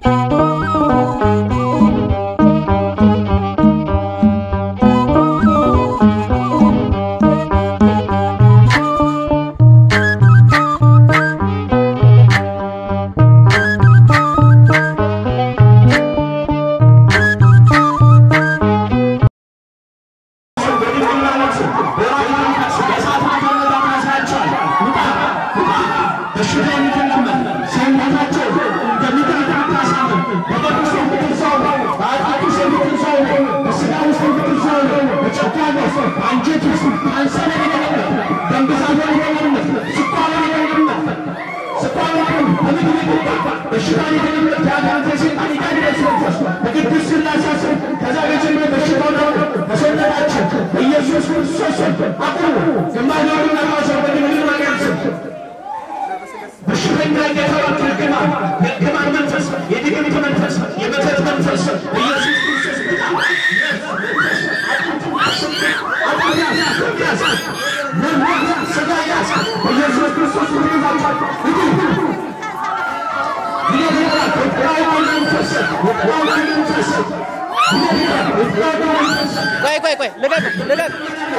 ቆይ ቆይ ቆይ ልቀቅ ልቀቅ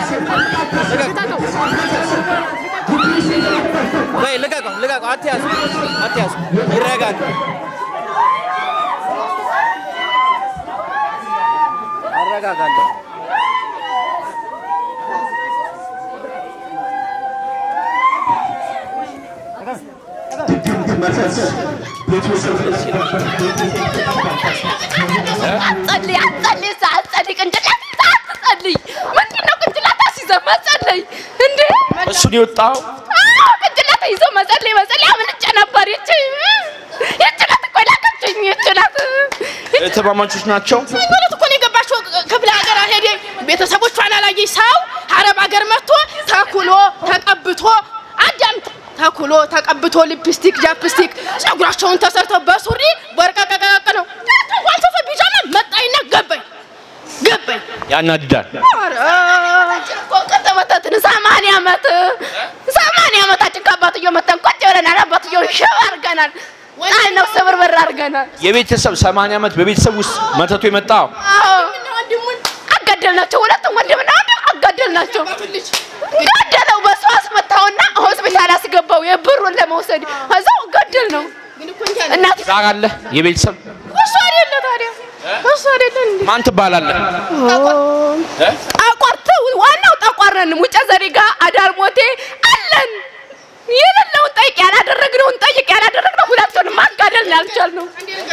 ቆይ ልቀቀው ልቀቀው አትያዙ አትያዙ ይረጋጋ አረጋጋለሁ አትጸልይ አትጸልይ እዛ አትጸልይ ቅንጭላት ይዛ አትጸልይ ምንድን ነው ቅንጭላት አስይዘህ መጸለይ እንዴ እሱን የወጣው አዎ ቅንጭላት ይዞ መጸለይ መጸለይ አምልጬ ነበር ይቺ ይቺ ናት እኮ የላከችኝ ይቺ ናት እህትማማቾች ናቸው ማለት እኮ ነው የገባችው ክፍለ ሀገር ሄደ ቤተሰቦቿን አላየች ሰው አረብ ሀገር መጥቶ ተኩሎ ተቀብቶ አዳምጥ ተኩሎ ተቀብቶ ሊፕስቲክ ጃፕስቲክ ጸጉራቸውን ተሰርተው በሱሪ በርቀቀቀቅ ነው ዋንሰፈ ቢጃማ መጣይና ገባኝ ገባኝ ያናድዳል ኧረ እኮ ከተመታትን ሰማንያ ዓመት ሰማንያ ዓመታችን ከአባትየው መተን ቁጭ ብለናል አባትየው ሽባ አድርገናል አይነው ስብርብር አድርገናል የቤተሰብ 80 ዓመት በቤተሰብ ውስጥ መተቱ የመጣው አጋደልናቸው። ሁለቱም ወንድምና ወንድም አጋደልናቸው። ገደለው። በሱ አስመታውና ሆስፒታል አስገባው የብሩን ለመውሰድ እዛው ገደል ነው። እናት ዛር አለ የቤተሰብ እሱ አይደለ ታዲያ እሱ አይደለ እንዴ? ማን ትባላለህ ጠቋርት ዋናው ጠቋረን ሙጨ ዘሪ ጋር አዳር ሞቴ አለን የሌለውን ጠይቅ ያላደረግነውን ጠይቅ ያላደረግነው ሁለቱንም ማጋደል ነው ያልቻልነው።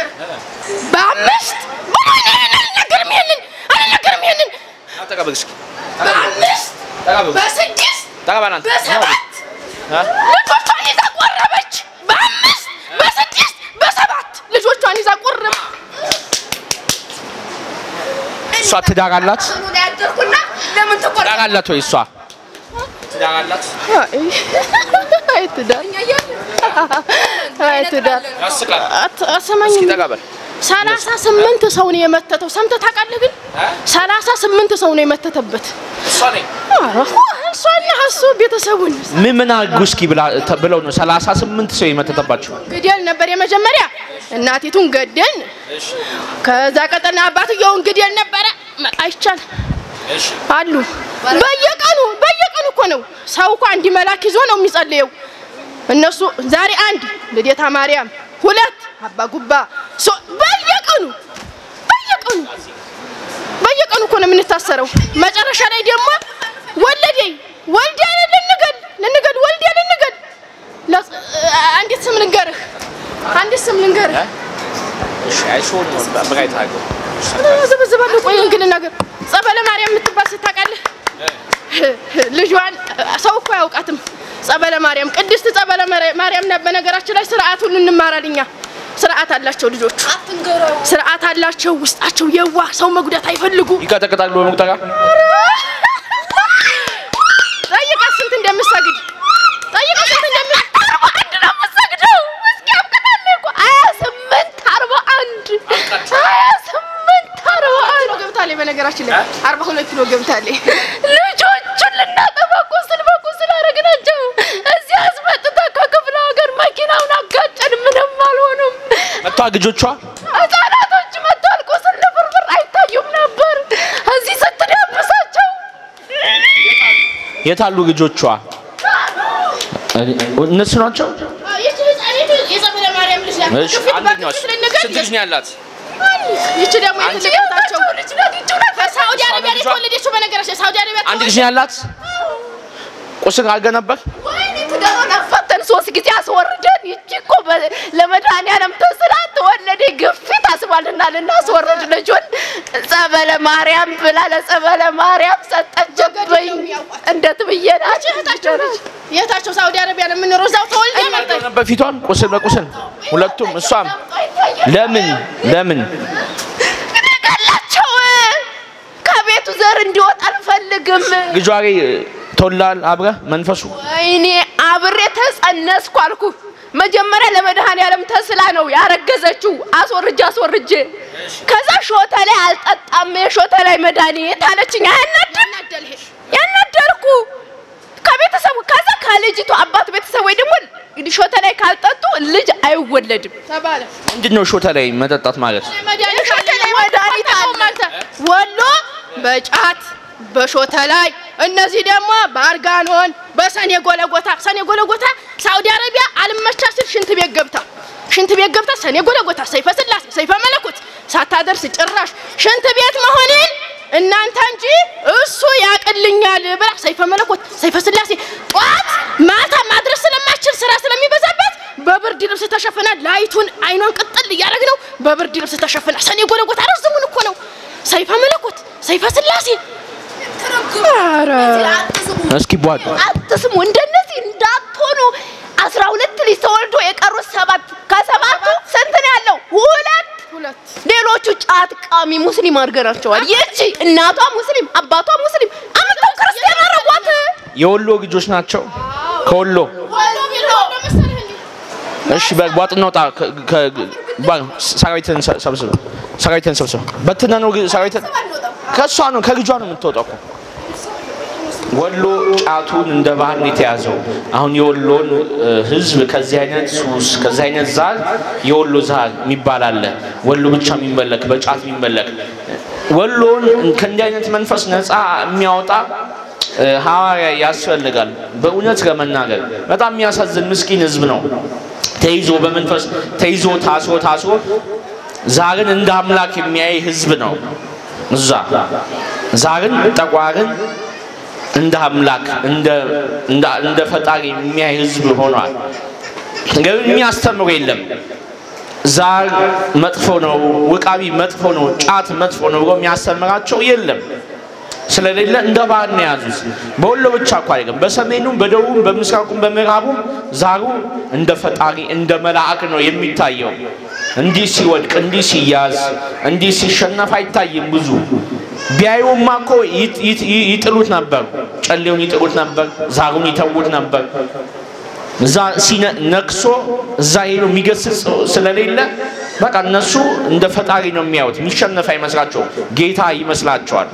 በአምስት አልነገርም ይሄንን አልነገርም ይሄንን ተቀበል እስኪ በአምስት ተቀበል በስድስት ተቀበል አንተ በሰባት እ? ልጆቿን ይዛ ቆረበች። በአምስት በስድስት በሰባት ልጆቿን ይዛ ቆረበ። እሷ ትዳር አላት ጽኑ ላይ ያደርኩና ለምን ትዳር ትቆርጣለህ? አላት ወይ እሷ ትዳር አላት አይ ትዳር አይ ትዳር ያስቃል አት- አሰማኝ እስኪ ተቀበል ሰላሳ ስምንት ሰው ነው የመተተው። ሰምተህ ታውቃለህ? ግን ሰላሳ ስምንት ሰው ነው የመተተበት። እሷ ነኝ ኧረ እሷና እሱ ቤተሰቡን ምን ምን አድርጉ እስኪ ብላ ተ- ብለው ነው 38 ሰው የመተተባቸው ግደል ነበር የመጀመሪያ እናቲቱን ገደልን። ከዛ ቀጠልና አባትየውን ግደል ነበረ። አይቻል አሉ በየቀኑ በየቀኑ እኮ ነው ሰው እኮ አንድ መላክ ይዞ ነው የሚጸልየው። እነሱ ዛሬ አንድ ልደታ ማርያም፣ ሁለት አባ ጉባ፣ ሶ- በየቀኑ በየቀኑ በየቀኑ እኮ ነው የምንታሰረው። መጨረሻ ላይ ደግሞ ወለደኝ ወልዴ ልንገል ልንገል ወልዴ ልንገል ለስ- አንዲት ስም ልንገርህ አንዲት ስም ልንገርህ እሺ አይሾን ነው በጋይ ታገው ዝብዝባለሁ ቆይ እንግዲህ ነገር ጸበለ ማርያም የምትባል ስታውቃለህ? ልጇን ሰው እኮ አያውቃትም። ጸበለ ማርያም ቅድስት ጸበለ ማርያ- ማርያም ናት። በነገራችን ላይ ስርዓት ሁሉ እንማራለን እኛ። ስርዓት አላቸው ልጆቹ፣ ስርዓት አላቸው። ውስጣቸው የዋህ ሰው መጉዳት አይፈልጉ። ይቀጠቅጣሉ በመቁጠራ ጠይቃት ስንት እንደምሰግድ ጠይቃት ስንት እንደምሰግድ አርባ አንድ ነው የምሰግደው። እስኪ አብቅታለሁ እኮ ሀያ ስምንት አርባ አንድ ሀያ ስምንት አርባ አንድ ገብታለች። በነገራችን ላይ አርባ ሁለት ኪሎ ገብታለች። ልጆቹን ልናጠፋ ቁስል በቁስል አደረግናቸው። እዚህ አስመጥታ ከክፍለ ሀገር መኪናውን አጋጨን። ምንም አልሆኑም። መጥቷ ልጆቿ የት አሉ ልጆቿ? እነሱ ናቸው። ይቺ ህፃኒቱ የጸበለ ማርያም ልጅ ናት። እሺ ግፊት አንደኛዋ በግፊት ስለነገር ስንት ልጅ ነው ያላት? ይቺ ደግሞ የተለቀታቸው ከሳውዲ አረቢያ ላይ የተወለደችው በነገራችን ሳውዲ አረቢያ አንድ ልጅ ነው ያላት። ቁስል አድርገህ ነበር? ወይኔ ትዳሩን አፋተን ሶስት ጊዜ አስወርደን ይቺ እኮ በ- ለመድኃኒዓለም ተስላ ተወለደ ግፊት አስባልና ልናስወርድ ልጁን ጸበለ ማርያም ብላ ለጸበለ ማርያም ሰጠችብኝ። እንዴት ብዬ ናቸው እህታቸው ልጅ የታቸው ሳውዲ አረቢያ ነው የምንኖረው። እዛው ተወልዳ መጣች። ነበር ፊቷን ቁስል በቁስል ሁለቱም። እሷም ለምን ለምን ንቀላቸው ከቤቱ ዘር እንዲወጣ አልፈልግም። ልጇ ላይ ተወላል አብረህ መንፈሱ ወይኔ አብሬ ተጸነስኩ አልኩ። መጀመሪያ ለመድኃኒዓለም ተስላ ነው ያረገዘችው። አስወርጄ አስወርጄ ከዛ ሾተ ላይ አልጠጣም የሾተ ላይ መድኃኒት አለችኝ። አያናድም? ያናደርኩ ከቤተሰቡ ከዛ ከልጅቱ አባት ቤተሰብ ወይ ደግሞ ሾተ ላይ ካልጠጡ ልጅ አይወለድም። ተባለ ምንድን ነው ሾተ ላይ መጠጣት ማለት? መድኃኒት ሾተ ላይ መድኃኒት አለ። ወሎ በጫት በሾተ ላይ እነዚህ ደግሞ በአርጋኖን በሰኔ ጎለጎታ ሰኔ ጎለጎታ ሳውዲ አረቢያ አልመቻ ሲል ሽንት ቤት ገብታ ሽንት ቤት ገብታ ሰኔ ጎለጎታ ሰይፈ ስላሴ ሰይፈ መለኮት ሳታደርስ ጭራሽ ሽንት ቤት መሆኔን እናንተ እንጂ እሱ ያቅልኛል ብላ ሰይፈ መለኮት ሰይፈ ስላሴ ጠዋት ማታ ማድረስ ስለማችል ስራ ስለሚበዛበት በብርድ ልብስ ተሸፍና ላይቱን አይኗን ቅጥል እያደረግ ነው። በብርድ ልብስ ተሸፍና ሰኔ ጎለጎታ ረዝሙን እኮ ነው። ሰይፈ መለኮት ሰይፈ ስላሴ ኧረ እስኪ ቧድ አትስሙ፣ እንደነዚህ እንዳትሆኑ። አስራ ሁለት ልጅ ተወልዶ የቀሩት ሰባት ከሰባቱ ስንት ነው ያለው? ሁለት ሁለት ሌሎቹ ጫት ቃሚ ሙስሊም አድርገናቸዋል። ይቺ እናቷ ሙስሊም አባቷ ሙስሊም አምጥተው ክርስቲያን አረጓት። የወሎ ልጆች ናቸው። ከወሎ እሺ፣ በቧጥ እናውጣ። ከ- ከ- ባ- ሰራዊትን ሰ- ሰብስብ፣ ሰራዊትን ሰብስብ። በትነ ነው ግን ሰራዊትን ከእሷ ነው ከልጇ ነው የምትወጣው እኮ። ወሎ ጫቱን እንደ ባህል ነው የተያዘው። አሁን የወሎን እ፣ ሕዝብ ከዚህ አይነት ሱስ ከዚህ አይነት ዛር የወሎ ዛር የሚባል አለ። ወሎ ብቻ የሚመለክ በጫት የሚመለክ ወሎን ከእንዲህ አይነት መንፈስ ነፃ የሚያወጣ እ፣ ሐዋርያ ያስፈልጋል። በእውነት ለመናገር በጣም የሚያሳዝን ምስኪን ሕዝብ ነው። ተይዞ በመንፈስ ተይዞ ታስሮ ታስሮ ዛርን እንደ አምላክ የሚያይ ሕዝብ ነው። እዛ ዛርን ጠቋርን እንደ አምላክ እንደ እንደ እንደ ፈጣሪ የሚያይ ህዝብ ሆኗል። ግን የሚያስተምሩ የለም። ዛር መጥፎ ነው፣ ውቃቢ መጥፎ ነው፣ ጫት መጥፎ ነው ብሎ የሚያስተምራቸው የለም። ስለሌለ እንደ ባህል ነው የያዙት። በወሎ ብቻ እኮ አይደለም፣ በሰሜኑም፣ በደቡብም፣ በምስራቁም፣ በምዕራቡም ዛሩ እንደ ፈጣሪ እንደ መልአክ ነው የሚታየው። እንዲህ ሲወድቅ፣ እንዲህ ሲያዝ፣ እንዲህ ሲሸነፍ አይታይም ብዙ ቢያዩማ እኮ ይጥ- ይጥ- ይጥሉት ነበር። ጨሌውን ይጥሉት ነበር። ዛሩን ይተዉት ነበር። እዛ ሲነ- ነክሶ እዛ ሄዶ የሚገስጽ ስለሌለ በቃ እነሱ እንደ ፈጣሪ ነው የሚያዩት። የሚሸነፍ አይመስላቸውም፣ ጌታ ይመስላቸዋል።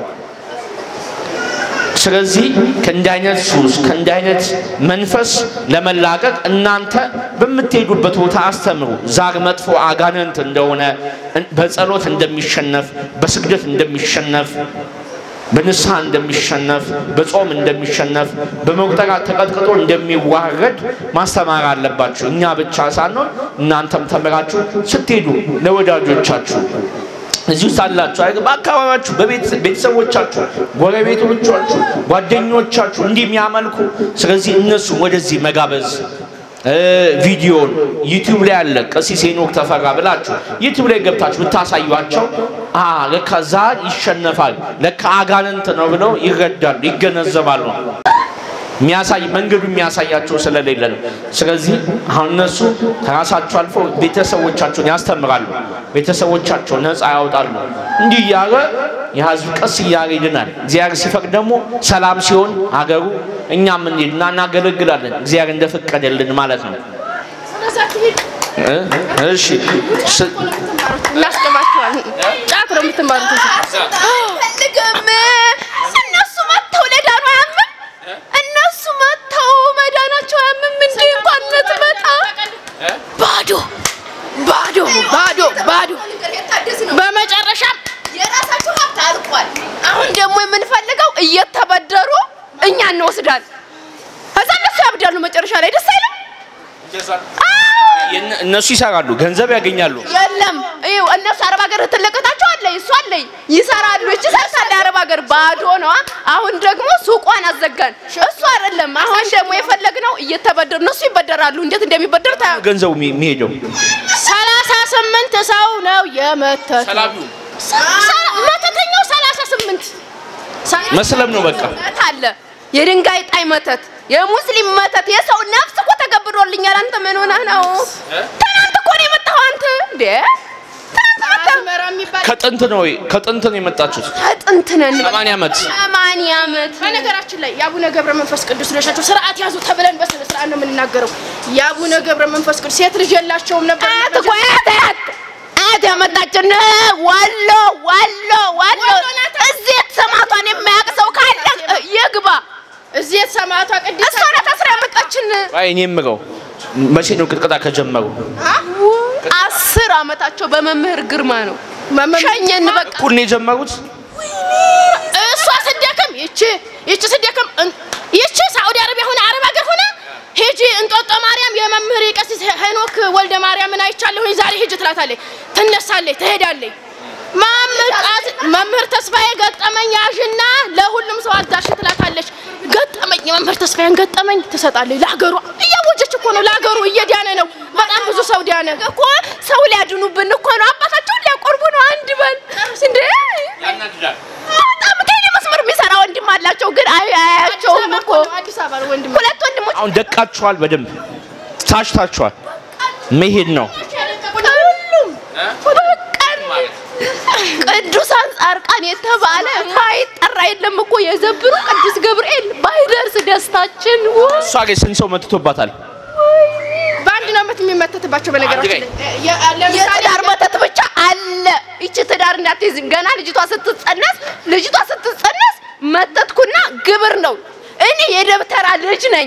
ስለዚህ ከእንዲህ አይነት ሱስ ከእንዲህ አይነት መንፈስ ለመላቀቅ እናንተ በምትሄዱበት ቦታ አስተምሩ። ዛር መጥፎ አጋንንት እንደሆነ በጸሎት እንደሚሸነፍ፣ በስግደት እንደሚሸነፍ፣ በንስሐ እንደሚሸነፍ፣ በጾም እንደሚሸነፍ፣ በመቁጠሪያ ተቀጥቅጦ እንደሚዋረድ ማስተማር አለባችሁ። እኛ ብቻ ሳንሆን እናንተም ተምራችሁ ስትሄዱ ለወዳጆቻችሁ እዚህ ውስጥ አላችሁ አይደል? በአካባቢያችሁ በቤተሰቦቻችሁ፣ ጎረቤቶቻችሁ፣ ጓደኞቻችሁ እንዲህ የሚያመልኩ ስለዚህ እነሱ ወደዚህ መጋበዝ እ ቪዲዮን ዩቲዩብ ላይ አለ ቀሲስ ሄኖክ ተፈራ ብላችሁ ዩቲዩብ ላይ ገብታችሁ ብታሳዩቸው አ ለካ ዛር ይሸነፋል ለካ አጋንንት ነው ብለው ይረዳሉ፣ ይገነዘባሉ። የሚያሳይ መንገዱ የሚያሳያቸው ስለሌለ ነው። ስለዚህ አሁን እነሱ ከራሳቸው አልፎ ቤተሰቦቻቸውን ያስተምራሉ፣ ቤተሰቦቻቸው ነፃ ያወጣሉ። እንዲህ እያለ የህዝብ ቀስ እያለ ይድናል። እግዚአብሔር ሲፈቅድ ደግሞ ሰላም ሲሆን ሀገሩ እኛም እንሂድና እናገለግላለን። እግዚአብሔር እንደፈቀደልን ማለት ነው። እ? እሺ ስ- እናስገባቸዋለን። ጫት ነው የምትማሩት። አልፈልግም። እነሱ መጥተው ለዳኑ አያምም። እነሱ መጥተው መዳናቸው አያምም። እንዲህ እንኳን ምትመጣ ባዶ ባዶ ባዶ ባዶ። በመጨረሻም የራሳቸው ሀብት አልቋል። አሁን ደግሞ የምንፈልገው እየተበደሩ እኛ እንወስዳል። ከዛ እነሱ ያብዳሉ መጨረሻ ላይ ደስ አይልም። የነ- እነሱ ይሰራሉ፣ ገንዘብ ያገኛሉ። የለም ይኸው እነሱ አረብ ሀገር ትለቀታቸው አለ እሱ አለኝ ይሰራሉ። እቺ ሰርታለ አረብ ሀገር ባዶ ነዋ። አሁን ደግሞ ሱቋን አዘጋን። እሱ አይደለም አሁን ደግሞ የፈለግነው እየተበደሩ እነሱ ይበደራሉ። እንዴት እንደሚበደር ታ ገንዘቡ የሚ- የሚሄደው ሰላሳ ስምንት ሰው ነው የመተተው። ሰላቢው ሰ- መተተኛው ሰላሳ ስምንት መስለም ነው በቃ። መተት አለ የድንጋይ ጣይ መተት፣ የሙስሊም መተት፣ የሰው ነፍስ እኮ ተገብሮልኛል። አንተ ምን ሆነህ ነው? ትናንት እኮ ነው የመጣኸው አንተ እንዴ? ትናንት መጣህ። አዝመራ የሚባል ከጥንት ነው ከጥንት ነው የመጣችሁት። ከጥንት ነን። ሰማንያ ዓመት ሰማንያ ዓመት በነገራችን ላይ የአቡነ ገብረ መንፈስ ቅዱስ ልጆች ናቸው። ስርዓት ያዙ ተብለን በስነ ስርዓት ነው የምንናገረው። የአቡነ ገብረ መንፈስ ቅዱስ ሴት ልጅ የላቸውም ነበር። አያት እኮ አያት አያት አያት ያመጣችን ወሎ ወሎ ወሎ እዚህ የተሰማቷን የማያውቅ ሰው ካለ ይግባ። እዚህ የተሰማቷ ቅድስት እሷ ናት አስራ ያመጣችን። አይ እኔ የምለው መቼ ነው ቅጥቀጣ ከጀመሩ? አስር አመታቸው በመምህር ግርማ ነው። መመ- ሸኘን በቃ እኩል ነው የጀመሩት። እሷ ስደክም ይቺ ይቺ ስደክም እን- ይቺ ሳዑዲ አረቢያ ሆነ አረብ ሀገር ሆነ ሂጂ እንጦጦ ማርያም የመምህር የቀሲስ ሄኖክ ወልደ ማርያምን አይቻለሁኝ ዛሬ ሂጂ ትላታለች። ትነሳለች፣ ትሄዳለች። ማምጣት መምህር ተስፋዬ ገጠመኝ ያዥና ለሁሉም ሰው አዳርሽ ትላታለች። ገጠመኝ የመምህር ተስፋዬን ገጠመኝ ትሰጣለች። ለሀገሯ እያወጀች እኮ ነው። ለሀገሩ እየዳነ ነው። በጣም ብዙ ሰው ዳነ። እኮ ሰው ሊያድኑብን እኮ ነው። አባታቸውን ሊያቆርቡ ነው። አንድ በል እንዴ! በጣም ከእኔ መስመር የሚሰራ ወንድም አላቸው፣ ግን አይ አያቸውም እኮ አዲስ አበባ ነው ወንድም ሁለት ወንድሞች አሁን ደቃችኋል፣ በደንብ ታሽታችኋል። መሄድ ነው። ሁሉም በቀን ቅዱሳን ጻድቃን የተባለ ማይጠራ የለም እኮ የዘብሩ ቅዱስ ገብርኤል ባይደርስ ደስታችን ወይ እሷ ግን ስንት ሰው መትቶባታል? በአንድ ነው ዓመት የሚመተትባቸው በነገራችን ላይ የ- ለምሳሌ የትዳር መተት ብቻ አለ። ይቺ ትዳር እንዳትይዝ ገና ልጅቷ ስትጸነስ ልጅቷ ስትጸነስ መተትኩና ግብር ነው። እኔ የደብተራ ልጅ ነኝ።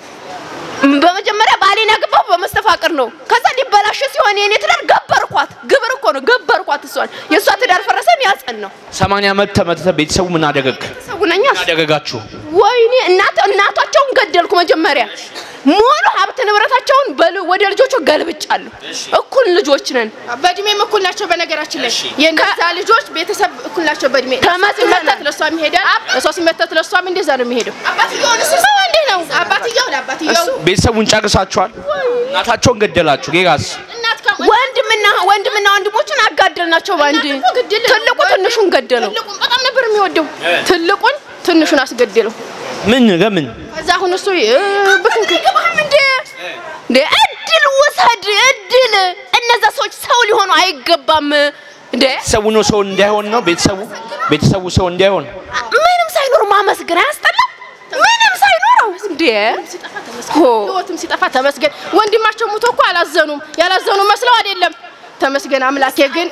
በመጀመሪያ ባሌን ያገባሁ በመስተፋቅር ነው። ከዛ ሊበላሽ ሲሆን የኔ ትዳር ገበርኳት። ግብር እኮ ነው ገበርኳት። እሷን የእሷ ትዳር ፈረሰን ያጸን ነው ሰማንያ ዓመት ተመትተ ቤተሰቡ ምን አደረግ ሰጉነኛ ምን አደረጋችሁ? ወይኔ እናት እናቷቸውን ገደልኩ። መጀመሪያ ሙሉ ሀብት ንብረታቸውን በል- ወደ ልጆቹ ገልብጫለሁ። እኩል ልጆች ነን። በእድሜም እኩል ናቸው። በነገራችን ላይ የእነዛ ልጆች ቤተሰብ እኩል ናቸው በእድሜ። ከመት ሲመተት ለእሷም ይሄዳል፣ እሷ ሲመተት ለእሷም እንደዛ ነው የሚሄደው። እንዴ ነው አባትየው ለአባትየው ቤተሰቡን ጨርሳችኋል። እናታቸውን ገደላችሁ። ሌላስ እናት ከ- ወንድምና ወንድምና ወንድሞቹን አጋደልናቸው በአንድ እናት እኮ ግድል ነው። ትልቁ ትንሹን ገደለው። ትልቁን በጣም ነበር የሚወደው። ትልቁን ትንሹን አስገደለው። ምን ለምን ከዛ አሁን እሱ እ፣ ብክንክን እንዴ እንዴ እድል ውሰድ እድል። እነዛ ሰዎች ሰው ሊሆኑ አይገባም። እንዴ ቤተሰቡ ነው ሰው እንዳይሆን ነው ቤተሰቡ ቤተሰቡ ሰው እንዳይሆን ምንም ሳይኖር ማመስገን አያስጠላም? ምንም ሳይኖረው እንዴ ሆ ህይወትም ሲጠፋ ተመስገን። ወንድማቸው ሙቶ እኮ አላዘኑም። ያላዘኑ መስለው አይደለም። ተመስገን አምላኬ ግን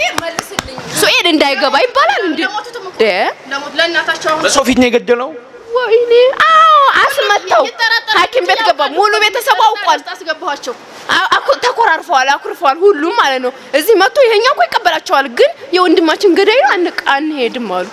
ሱኤድ እንዳይገባ ይባላል እንዴ እንዴ ለሞት ለእናታቸው አሁን በሰው ፊት ነው የገደለው። ወይኔ አዎ አስመታው ይጠራጠራል። ሐኪም ቤት ገባ። ሙሉ ቤተሰቡ አውቋል። አስገባኋቸው። አ- አኩ- ተኮራርፈዋል፣ አኩርፈዋል። ሁሉም ማለት ነው። እዚህ መጥቶ ይሄኛው እኮ ይቀበላቸዋል፣ ግን የወንድማችን ገዳይ ነው አንቅ አንሄድም አሉ።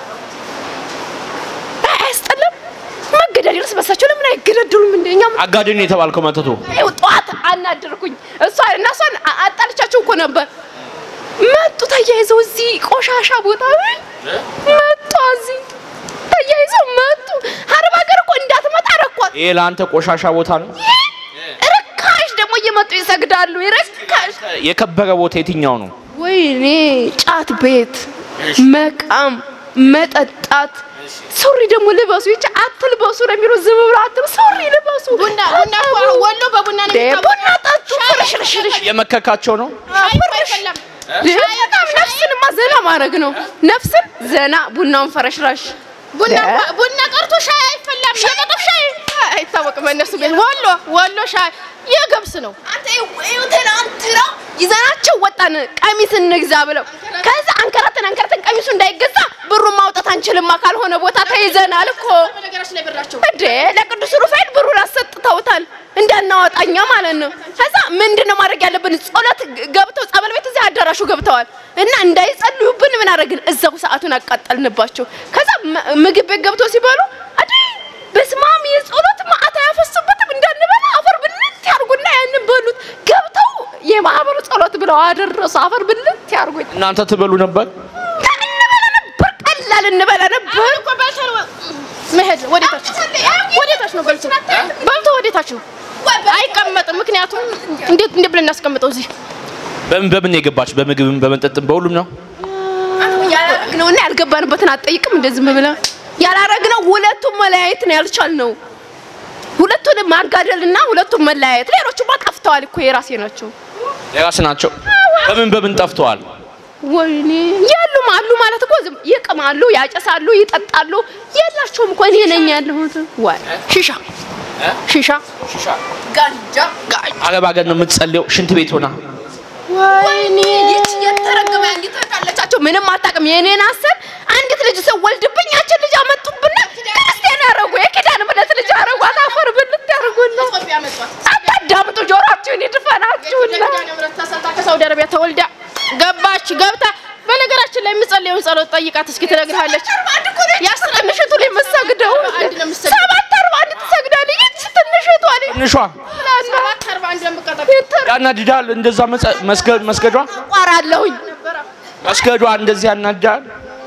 አይ፣ አያስጠላም መገዳደል? እርስ በርሳቸው ለምን አይገዳደሉም? እንደኛ አጋድን የተባልከው መተቱ ይኸው ጠዋት አናደርኩኝ። እሷ እና እሷን አ- አጣልቻቸው እኮ ነበር። መጡ ተያይዘው እዚህ ቆሻሻ ቦታ ላይ መጡ። እዚህ ተያይዘው መጡ። አረብ ሀገር እኮ እንዳትመጣ ረኳት። ይሄ ለአንተ ቆሻሻ ቦታ ነው። ርካሽ ደግሞ እየመጡ ይሰግዳሉ። ርካሽ የከበረ ቦታ የትኛው ነው? ወይኔ ጫት ቤት መቃም መጠጣት ሱሪ ደግሞ ልበሱ ይቻ አትልበሱ ነው የሚሉ ዝም ብሎ አትል ሱሪ ልበሱ ቡና ቡና እኮ አሁን ወሎ በቡና ነው እንዴ የሚታወቀው። ቡና ጠጡ ፍርሽርሽርሽ የመከካቸው ነው። ሻይ እኮ አይፈላም። በጣም ነፍስንማ ዘና ማድረግ ነው ነፍስን ዘና ቡናውን ፈረሽራሽ ቡና ደ- እንኳ- ቡና ቀርቶ ሻይ አይፈላም። የቀጠፍ ሻይ አይታወቅም። እነሱ ቤት ወሎ ወሎ ሻይ የገብስ ነው። አንተ ይኸው ትናንትና ይዘናቸው ወጣን ቀሚስ እንግዛ ብለው ከዛ አንከራተን አንከራተን ቀሚሱ እንዳይገዛ ብሩን ማውጣት አንችልማ ካልሆነ ቦታ ተይዘናል እኮ በነገራችን ላይ ብራቸው እንዴ ለቅዱስ ሩፋኤል ብሩን አሰጥተውታል እንዳናወጣኛ ማለት ነው። ከዛ ምንድን ነው ማድረግ ያለብን? ጸሎት ገብተው ጸበል ቤት እዚህ አዳራሹ ገብተዋል እና እንዳይጸልዩብን ምን አደረግን? እዛው ሰዓቱን አቃጠልንባቸው። ከዛ ም- ምግብ ቤት ገብተው ሲበሉ አዲ በስመ ጸሎት ማዕት አያፈስበትም እንዳንበላ አፈር ብልት ያርጉና ያንን በሉት ገብተው የማህበሩ ጸሎት ብለው አደረሱ። አፈር ብልት ያርጉኝ እናንተ ትበሉ ነበር? እንበላ ነበር፣ ቀላል እንበላ ነበር። እኮ በልተህ ነው መሄድ ወዴታች ወዴታች ነው በልቶ በልቶ ወዴታች ነው አይቀመጥም። ምክንያቱም እንዴት እንዴት ብለን እናስቀምጠው እዚህ በምን በምን ነው የገባችሁ? በምግብም በመጠጥም በሁሉም ነው። ያላረግነውና ያልገባንበትን አትጠይቅም። እንደዚህ ብለህ ያላረግነው ሁለቱም መለያየት ነው ያልቻልነው። ሁለቱንም ማጋደልና ሁለቱም መለያየት። ሌሎቹማ ጠፍተዋል እኮ የራሴ ናቸው። የራስ ናቸው። በምን በምን ጠፍተዋል? ወይኔ የሉም አሉ ማለት እኮ ዝም ይቅማሉ፣ ያጨሳሉ፣ ይጠጣሉ። የላቸውም እኮ እኔ ነኝ ያለሁት። ወይ ሺሻ ሺሻ ጋንጃ ጋንጃ አረብ ሀገር ነው የምትጸልየው? ሽንት ቤት ሆና ወይኔ ይች የተረገመ አንዲት ታለቻቸው ምንም አታውቅም። የኔን አሰብ አንዲት ልጅ ሰው ወልድብኝ ያችን ልጅ አመጡብና ክርስቲያን ያረጉ የኪዳነ ምሕረት ልጅ አረጓት። አፈር ብልት ያረጉና አታዳምጡ፣ ጆሮአችሁን ይድፈናችሁና ከሳውዲ አረቢያ ተወልዳ ገባች ገብታ በነገራችን ላይ የምጸልየውን ጸሎት ጠይቃት እስኪ ትነግርሃለች። ያስር ትንሽቱ ላይ የምትሰግደው አንድ ነው የምትሰግደው። ሰባት አርባ አንድ ትሰግዳለች። ይች ትንሽቷ ላይ ትንሿ ሰባት አርባ አንድ ነው የምትቀጠቅጥ። ያናድዳል። እንደዛ መጸ- መስገድ መስገዷ ቋራለሁኝ መስገዷ እንደዚህ ያናድዳል።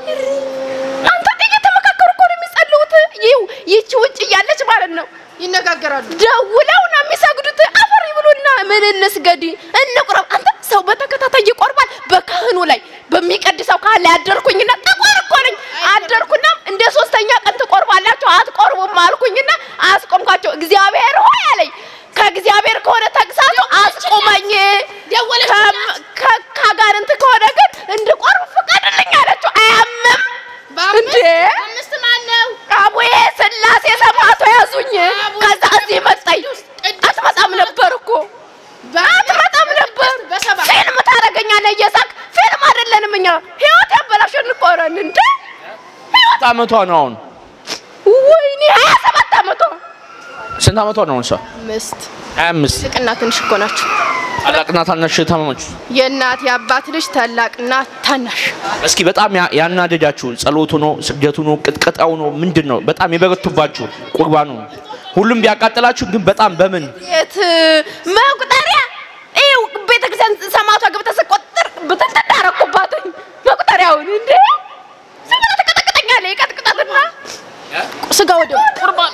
አንተ እየተመካከሩ እኮ ነው የሚጸልዩት። ይው ይቺ ውጭ እያለች ማለት ነው ይነጋገራሉ። ደውለው ነው የሚሰግዱት። አፈር ይብሉና ምን እንስገድ እንቁረብ። አንተ ሰው በተከታታይ ይቆርባል። በካህኑ ላይ በሚቀድሰው ካህን ላይ አደርኩኝና ጠቆር እኮ ነኝ አደርኩና እንደ ሶስተኛ ቀን ትቆርባላችሁ አትቆርቡም አልኩኝና አስቆምኳቸው። እግዚአብሔር ሆይ አለኝ ከእግዚአብሔር ከሆነ ተግሳጹ አስቆመኝ። ከም- ከ- ከአጋንንት ከሆነ ግን እንድቆርብ ፍቀድልኝ አለችው። አያምም እንዴ አምስት ማን ነው? አቡዬ ስላሴ ሰማቶ ያዙኝ። ከዛ እዚህ መጣኝ። አትመጣም ነበር እኮ አትመጣም ነበር። ፊልም ታደርገኛለህ እየሳቅ ፊልም አይደለንም እኛ ህይወት ያበላሸን እኮ ነን እንዴ ስንት አመቷ ነው አሁን? ወይኔ ሀያ ሰባት አመቷ ስንት አመቷ ነው አሁን? እሷ ምስት ሀያ አምስት ትልቅና ትንሽ እኮ ናቸው። ታላቅና ታናሽ ታመመች። የእናት የአባት ልጅ ታላቅና ታናሽ እስኪ በጣም ያ- ያናደዳችሁ ጸሎቱ ነው ስግደቱ ነው ቅጥቀጣው ነው ምንድን ነው? በጣም የበረቱባችሁ ቁርባኑ ነው? ሁሉም ቢያቃጥላችሁ ግን በጣም በምን የት መቁጠሪያ ይኸው ቤተክርስቲያን ሰማቷ ገብተህ ስቆጥር ብትንትን አደረኩባትኝ መቁጠሪያውን እንዴ ዝም ብለህ ትቀጠቅጠኛለህ ይቀጥቅጣትና ስጋ ወደ ቁርባን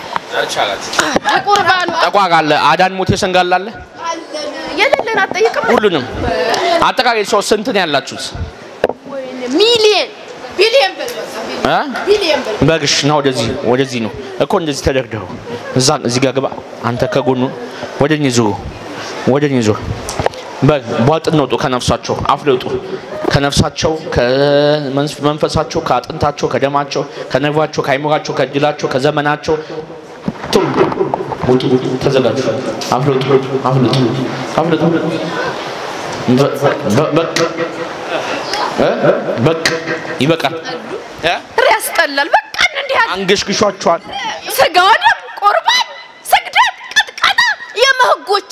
ቁርባኑ ጠቋር አለ፣ አዳን ሞቴ ሰንጋላ አለ፣ የሌለን አትጠይቅም ሁሉንም አጠቃላይ ሰው ስንት ነው ያላችሁት? ሚሊየን ቢሊየን በል በቃ እ? ቢሊየን በል በግሽ ና ወደዚህ ወደዚህ ነው እኮ እንደዚህ ተደርድሩ። እዛ እዚህ ጋር ግባ። አንተ ከጎኑ ወደኝ ዙሩ፣ ወደኝ ዙሩ። በግ ቧጥን ውጡ፣ ከነፍሳቸው አፍልጡ። ከነፍሳቸው ከመንፈሳቸው፣ ከአጥንታቸው፣ ከደማቸው፣ ከነርቫቸው፣ ከአይምሯቸው፣ ከእድላቸው፣ ከዘመናቸው ቶሎ ውጡ፣ ተዘጋጁ። አፍልጡ፣ አፍልጡ፣ አፍልጡ። በ- በ- በቅ እ? በቅ ይበቃል እ? ያስጠላል በቃ እንዲህ ያለ አንገሽግሿቸዋል። ስጋ ወደም ቁርባን ስግደት ቅጥቀጣ የመህጎች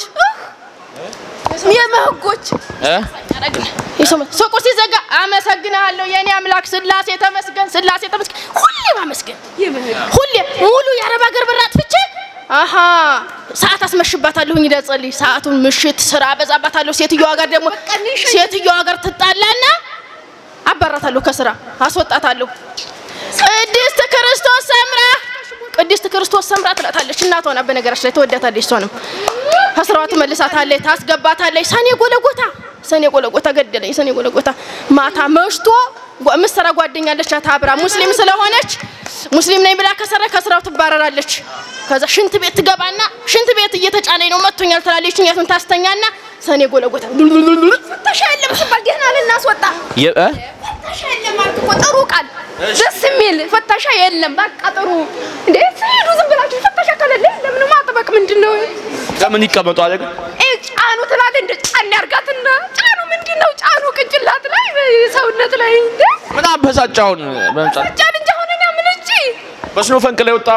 የመህጎች እ? ሱቁ ሲዘጋ አመሰግናለሁ የኔ አምላክ ስላሴ ተመስገን፣ ስላሴ ተመስገን። ሁሌ ማመስገን ሁሌ ሙሉ የአረብ ሀገር ብር አጥፍቼ አሀ ሰዓት አስመሽባታለሁኝ ለጸልይ ሰዓቱን ምሽት ስራ በዛባታለሁ። ሴትዮዋ ጋር ደግሞ ሴትዮዋ ጋር ትጣላና አባራታለሁ ከስራ አስወጣታለሁ። ቅድስት ክርስቶስ ሰምራ ቅድስት ክርስቶስ ሰምራ ትላታለች። እናቷ ናት በነገራችን ላይ ትወዳታለች። እሷንም ከስራዋ ትመልሳታለች፣ ታስገባታለች። ሰኔ ጎለጎታ ሰኔ ጎለጎታ ገደለኝ። ሰኔ ጎለጎታ ማታ መሽቶ ጓ- ምሰራ ጓደኛለች አብራ ሙስሊም ስለሆነች ሙስሊም ነኝ ብላ ከሰራ ከስራው ትባረራለች። ከዛ ሽንት ቤት ትገባና ሽንት ቤት እየተጫነኝ ነው መጥቶኛል ትላለች። እኛቱን ታስተኛና ሰኔ ጎለጎታ ፍተሻ የለም ሲባል ደህና ልናስወጣ የ- እ? ፍተሻ የለም አልክ እኮ ጥሩ ቃል ደስ የሚል ፍተሻ የለም በቃ ጥሩ እንዴ ስሄዱ ዝም ብላችሁ ፍተሻ ከሌለ ለምን ማጥበቅ ምንድን ነው ለምን ይቀመጡ አለ ግን ይሄ ጫኑ ትላለህ እንደ ጫን ያርጋትና ጫኑ ምንድን ነው ጫኑ ቅንጭላት ላይ ሰውነት ላይ እንደ ምን አበሳጫውን በመምጣት ጫን እንጂ አሁን እኔ ምን እንጂ በስኖ ፈንቅላ የወጣው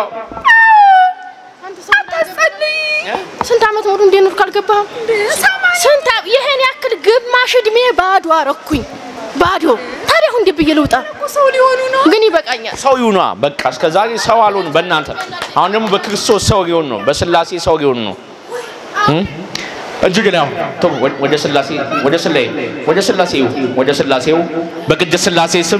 አታጸልይ ስንት ዓመት ሙሉ እንደኖርኩ አልገባህም? ስንት ዓ- ይሄን ያክል ግማሽ እድሜ ባዶ አረኩኝ። ባዶ ታዲያ እንዴ ብዬ ልውጣ? ሰው ሊሆኑ ነው። ግን ይበቃኛል። ሰው ይሁኗ በቃ እስከ ዛሬ ሰው አልሆኑ በእናንተ አሁን ደግሞ በክርስቶስ ሰው ሊሆን ነው በስላሴ ሰው ሊሆን ነው እም? እጅግ ነው ተው ወደ- ወደ ስላሴ ወደ ስላሴ ወደ ስላሴው ወደ ስላሴው በቅድስት ስላሴ ስም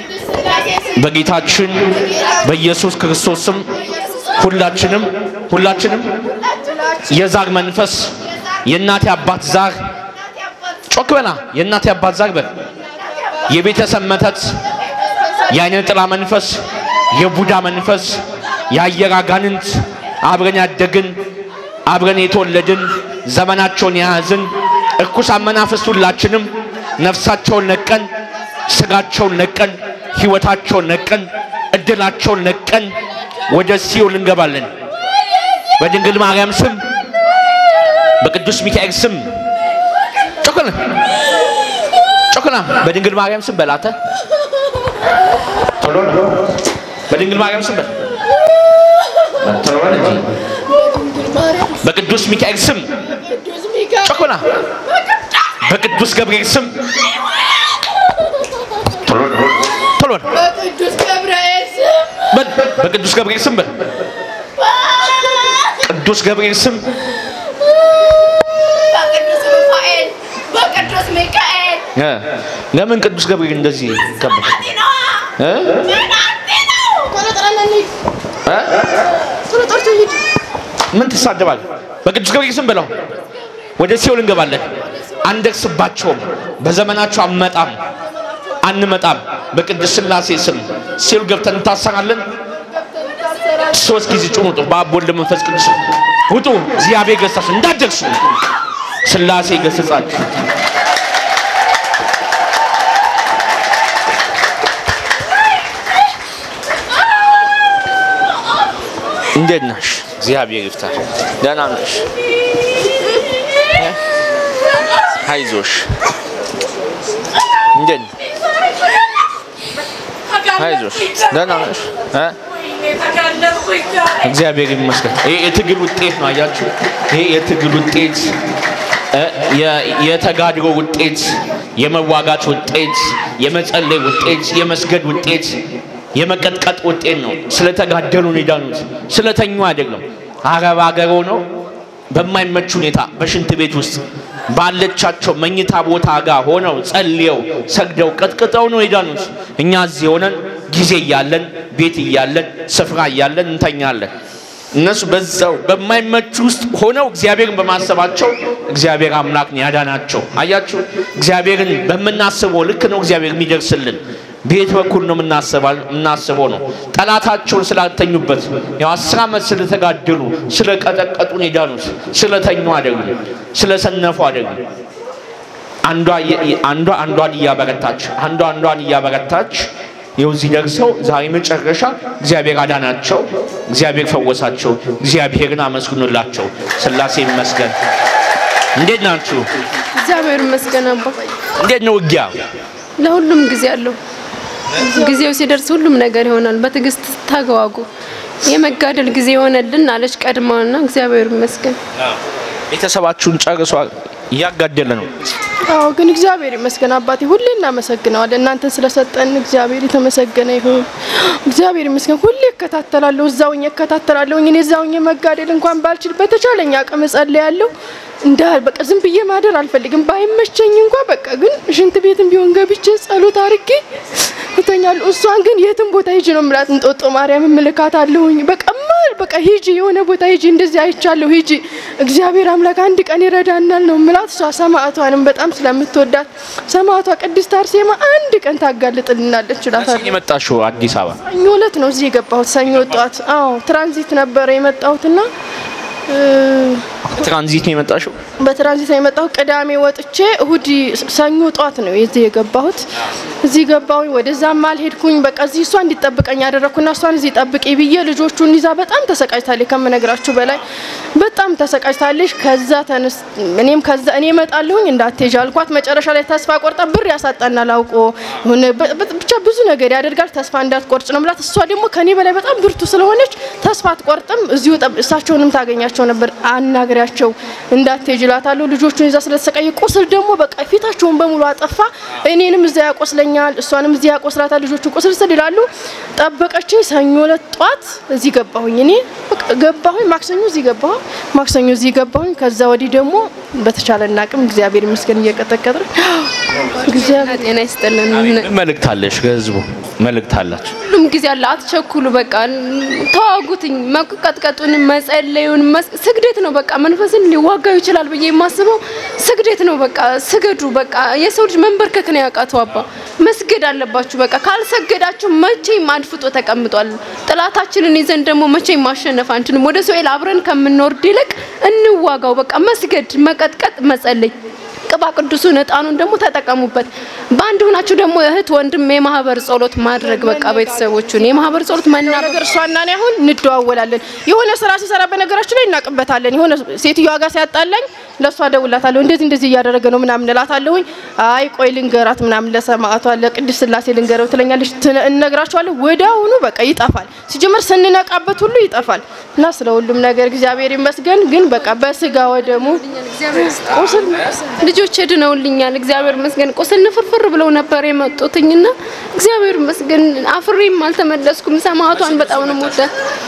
በጌታችን በኢየሱስ ክርስቶስ ስም ሁላችንም ሁላችንም የዛር መንፈስ የእናቴ አባት ዛር ጮክ በና የእናቴ አባት ዛር በል የቤተሰብ መተት የአይነ ጥላ መንፈስ የቡዳ መንፈስ የአየር አጋንንት አብረን ያደግን አብረን የተወለድን ዘመናቸውን የያዝን እርኩሳን መናፍስት ሁላችንም ነፍሳቸውን ነቀን ስጋቸውን ነቀን ህይወታቸውን ነቀን እድላቸውን ነቀን ወደ ሲኦል እንገባለን። በድንግል ማርያም ስም በቅዱስ ሚካኤል ስም ጮክና ጮክና በድንግል ማርያም ስም በላተ ቶሎ ነው። በድንግል ማርያም ስም በል ቶሎ በል እንጂ በቅዱስ ሚካኤል ስም ጮክና በቅዱስ ገብርኤል ስም ቶሎ ነው። ቶሎ ነው። በቅዱስ ገብርኤል ስም በል በቅዱስ ገብርኤል ስም በል ቅዱስ ገብርኤል ስም በቅዱስ ሩፋኤል በቅዱስ ሚካኤል እ ለምን ቅዱስ ገብርኤል እንደዚህ ከበደ እ ቶሎ ጥራና እንሂድ። እ ቶሎ ጠርቶ ሂድ። ምን ትሳደባል? በቅዱስ ገብርኤል ስም ብለው ወደ ሲኦል እንገባለን። አንደርስባቸውም። በዘመናቸው አንመጣም አንመጣም። በቅድስት ሥላሴ ስም ሲኦል ገብተን እንታሰራለን። ሶስት ጊዜ ጩኹ ውጡ። በአብ ወልድ መንፈስ ቅዱስ ውጡ። እግዚአብሔር ገሳችሁ እንዳትደርሱ ሥላሴ ገሰጻችሁ። እንዴት ነሽ? እግዚአብሔር ይፍታሽ። ደህና ነሽ? አይዞሽ። እንዴት ነሽ? አይዞሽ። ደህና ነሽ? እ? እግዚአብሔር ይመስገን። ይሄ የትግል ውጤት ነው። አያችሁ፣ ይሄ የትግል ውጤት እ፣ የ- የተጋድሎ ውጤት፣ የመዋጋት ውጤት፣ የመጸለይ ውጤት፣ የመስገድ ውጤት፣ የመቀጥቀጥ ውጤት ነው። ስለተጋደሉ ነው የዳኑት፣ ስለተኙ አይደለም። አረብ ሀገር ሆነው በማይመች ሁኔታ በሽንት ቤት ውስጥ ባለቻቸው መኝታ ቦታ ጋር ሆነው ጸልየው ሰግደው ቀጥቅጠው ነው የዳኑት። እኛ እዚህ ሆነን ጊዜ እያለን ቤት እያለን ስፍራ እያለን እንተኛለን። እነሱ በዛው በማይመች ውስጥ ሆነው እግዚአብሔርን በማሰባቸው እግዚአብሔር አምላክን ያዳናቸው። አያችሁ፣ እግዚአብሔርን በምናስበው ልክ ነው እግዚአብሔር የሚደርስልን። ቤት በኩል ነው የምናስባ- የምናስበው ነው። ጠላታቸውን ስላልተኙበት ያው አስር ዓመት ስለተጋደሉ ስለቀጠቀጡን የዳኑት ስለተኙ አይደሉም፣ ስለሰነፉ አይደሉም። አንዷ የ- አንዷ አንዷን እያበረታች አንዷ አንዷን እያበረታች ይኸው እዚህ ደርሰው ዛሬ መጨረሻ እግዚአብሔር አዳናቸው፣ እግዚአብሔር ፈወሳቸው። እግዚአብሔርን አመስግኑላቸው። ሥላሴ ይመስገን። እንዴት ናችሁ? እግዚአብሔር ይመስገን አባ። እንዴት ነው ውጊያ? ለሁሉም ጊዜ አለው። ጊዜው ሲደርስ ሁሉም ነገር ይሆናል። በትዕግስት ታገዋጉ። የመጋደል ጊዜ የሆነልን አለች ቀድማና እግዚአብሔር ይመስገን። ቤተሰባችሁን ጨርሷል። እያጋደለ ነው። አዎ ግን እግዚአብሔር ይመስገን አባቴ፣ ሁሌ እናመሰግነዋለን። እናንተን ስለሰጠን እግዚአብሔር የተመሰገነ ይሁን። እግዚአብሔር ይመስገን። ሁሌ እከታተላለሁ፣ እዛውኝ እከታተላለሁ። እኔ እዛውኝ መጋደል እንኳን ባልችል በተቻለኝ አቅም እጸልያለሁ። እንዳል በቃ ዝም ብዬ ማደር አልፈልግም። ባይመቸኝ እንኳን በቃ ግን ሽንት ቤትም ቢሆን ገብቼ ጸሎት አድርጌ እተኛለሁ። እሷን ግን የትም ቦታ ሂጂ ነው የምላት። እንጦጦ ማርያም ምልካት አለሁኝ። በቃ ማል በቃ ሂጂ፣ የሆነ ቦታ ሂጂ፣ እንደዚህ አይቻለሁ፣ ሂጂ፣ እግዚአብሔር አምላክ አንድ ቀን ይረዳናል ነው ምላት። እሷ ሰማዕቷንም በጣም ስለምትወዳት ሰማዕቷ ቅድስት አርሴማ አንድ ቀን ታጋልጥልናለች እላታለሁ። የመጣሽው አዲስ አበባ ሰኞ ዕለት ነው እዚህ የገባሁት። ሰኞ ጠዋት። አዎ ትራንዚት ነበረ የመጣሁትና እ፣ ትራንዚት ነው የመጣሽው? በትራንዚት ነው የመጣሁት። ቅዳሜ ወጥቼ እሁድ ሰኞ ጠዋት ነው እዚህ የገባሁት። እዚህ ገባሁኝ። ወደዛም አልሄድኩኝ። በቃ እዚህ እሷ እንዲጠብቀኝ ያደረግኩና እሷን እዚህ ጠብቂ ብዬ ልጆቹን ይዛ በጣም ተሰቃጅታለች፣ ከምነግራችሁ በላይ በጣም ተሰቃጅታለች። ከዛ ተነስ እኔም ከዛ እኔ እመጣለሁኝ እንዳትሄጂ አልኳት። መጨረሻ ላይ ተስፋ ቆርጣ ብር ያሳጣናል አውቆ የሆነ በ- በ- ብቻ ብዙ ነገር ያደርጋል። ተስፋ እንዳትቆርጭ ነው ምላት። እሷ ደግሞ ከኔ በላይ በጣም ብርቱ ስለሆነች ተስፋ አትቆርጥም። እዚሁ ጠብ- እሳቸውንም ታገኛቸው ነበር አናግራ አናግሪያቸው እንዳትሄጂ እላታለሁ። ልጆቹን ይዛ ስለተሰቃየ ቁስል ደግሞ በቃ ፊታቸውን በሙሉ አጠፋ። እኔንም እዛ ያቆስለኛል፣ እሷንም እዚህ ያቆስላታል። ልጆቹ ቁስል ስል ይላሉ። ጠበቀችኝ። ሰኞ ዕለት ጧት እዚህ ገባሁኝ። እኔ በቃ ገባሁኝ። ማክሰኞ እዚህ ገባሁ፣ ማክሰኞ እዚህ ገባሁኝ። ከዛ ወዲህ ደግሞ በተቻለን አቅም እግዚአብሔር ይመስገን እየቀጠቀጥን እግዚአብሔር ጤና ይስጥልን። ምን መልእክት አለሽ? ከህዝቡ መልእክት አላችሁ? ሁሉም ጊዜ አለ። አትቸኩሉ። በቃ ተዋጉትኝ። መቀጥቀጡን፣ መጸለዩን መስ- ስግደት ነው። በቃ መንፈስን ሊዋጋው ይችላል ብዬ የማስበው ስግደት ነው። በቃ ስገዱ። በቃ የሰው ልጅ መንበርከክ ነው ያቃተው። አባ መስገድ አለባችሁ። በቃ ካልሰገዳችሁ መቼም አድፍጦ ተቀምጧል። ጥላታችንን ይዘን ደግሞ መቼም ማሸነፍ አንችልም። ወደ ሶኤል አብረን ከምንወርድ ይልቅ እንዋጋው። በቃ መስገድ፣ መቀጥቀጥ፣ መጸለይ ቅባ ቅዱሱን እጣኑን ደግሞ ተጠቀሙበት። በአንድ ሆናችሁ ደግሞ እህት ወንድም የማህበር ጸሎት ማድረግ በቃ ቤተሰቦቹን የማህበር ጸሎት መናበብ ነገር እሷና እኔ አሁን እንደዋወላለን። የሆነ ስራ ሲሰራ በነገራችን ላይ እናቅበታለን። የሆነ ሴትዮዋ ጋር ሲያጣላኝ ለእሷ ደውላታለሁ። እንደዚህ እንደዚህ እያደረገ ነው ምናምን እላታለሁኝ። አይ ቆይ ልንገራት ምናምን ለሰማዕቷ ለቅድስት ስላሴ ልንገረው ትለኛለች። ትነ- እነግራቸዋለሁ። ወዲያውኑ በቃ ይጠፋል። ሲጀመር ስንነቃበት ሁሉ ይጠፋል እና ስለ ሁሉም ነገር እግዚአብሔር ይመስገን። ግን በቃ በስጋ ወደሙ ቁስል ልጆች ድነውልኛል። እግዚአብሔር ይመስገን። ቁስል ንፍርፍር ብለው ነበር የመጡትኝና እግዚአብሔር ይመስገን አፍሬም አልተመለስኩም። ሰማዕቷን በጣም ነው የምወዳት።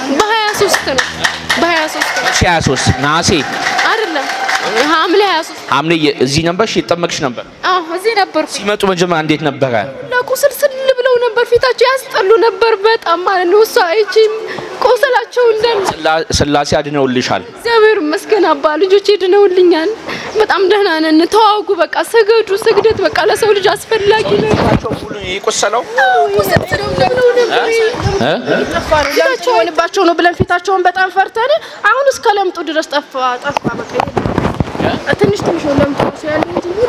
በ23 ነው በ23 ነው 23 ነሐሴ አይደለም ሐምሌ 23 ሐምሌ የ- እዚህ ነበርሽ? የተጠመቅሽ ነበር? አዎ እዚህ ነበርኩ። ሲመጡ መጀመሪያ እንዴት ነበረ? ለቁስል ስል ብለው ነበር። ፊታቸው ያስጠሉ ነበር በጣም ማለት ነው። እሷ አይቺም ቁስላቸው እንዳለ ስላ- ስላሴ አድነውልሻል። እግዚአብሔር ይመስገን አባ ልጆቼ ድነውልኛል። በጣም ደህና ነን። ተዋጉ፣ በቃ ስገዱ። ስግደት በቃ ለሰው ልጅ አስፈላጊ ነው። ሁሉ የቆሰለው ቁስል ስል ብለው ነበር። እ? ጠፋ ነው ለምጥ ሆንባቸው ነው ብለን ፊታቸውን በጣም ፈርተን አሁን እስከ ለምጡ ድረስ ጠፋ ጠፋ በቃ የለም። ትንሽ ትንሽ ነው ለምጡ እሱ ያለው እንጂ ሙሉ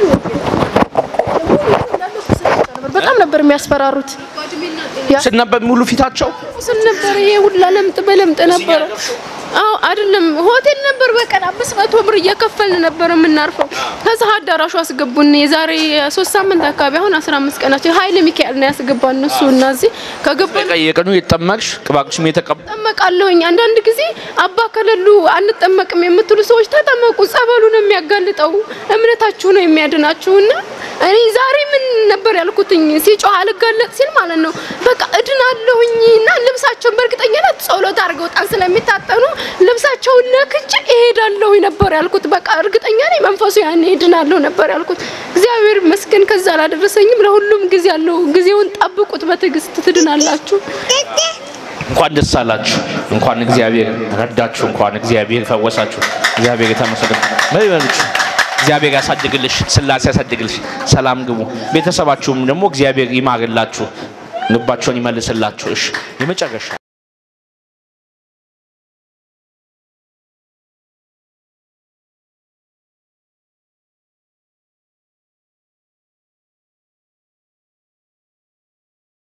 እንዳለ ቁስል ብቻ ነበር። በጣም ነበር የሚያስፈራሩት። ያ- ስል ነበር ሙሉ ፊታቸው ቁስል ነበር። ይሄ ሁላ ለምጥ በለምጥ ነበረ። አዎ አይደለም ሆቴል ነበር። በቀን አምስት መቶ ብር እየከፈልን ነበር የምናርፈው። ከዛ አዳራሹ አስገቡን። የዛሬ ሶስት ሳምንት አካባቢ አሁን አስራ አምስት ቀናቸው ኃይለ ሚካኤል ነው ያስገባን እነሱ እና እዚህ ከገባን የቀኑ የተጠመቅሽ ቅባቅሽም የተቀባ ጠመቃለሁኝ። አንዳንድ ጊዜ አባ ከሌሉ አንጠመቅም የምትሉ ሰዎች ተጠመቁ። ጸበሉ ነው የሚያጋልጠው፣ እምነታችሁ ነው የሚያድናችሁና እኔ ዛሬ ምን ነበር ያልኩትኝ ሲጮህ አልጋለጥ ሲል ማለት ነው በቃ እድናለሁኝ እና ልብሳቸውን በእርግጠኛነት ጸሎት አድርገው ጣን ስለሚታጠኑ ልብሳቸውን ነክቼ እሄዳለሁ ነበር ያልኩት። በቃ እርግጠኛ ነኝ መንፈሱ ያኔ እድናለሁ ነበር ያልኩት። እግዚአብሔር ይመስገን ከዛ አላደረሰኝም። ለሁሉም ጊዜ አለው። ጊዜውን ጠብቁት፣ በትዕግስት ትድናላችሁ። እንኳን ደስ አላችሁ። እንኳን እግዚአብሔር ረዳችሁ። እንኳን እግዚአብሔር ፈወሳችሁ። እግዚአብሔር የተመሰገነ መሪበልች እግዚአብሔር ያሳድግልሽ፣ ስላሴ ያሳድግልሽ። ሰላም ግቡ። ቤተሰባችሁም ደግሞ እግዚአብሔር ይማርላችሁ፣ ልባቸውን ይመልስላችሁ። እሺ የመጨረሻ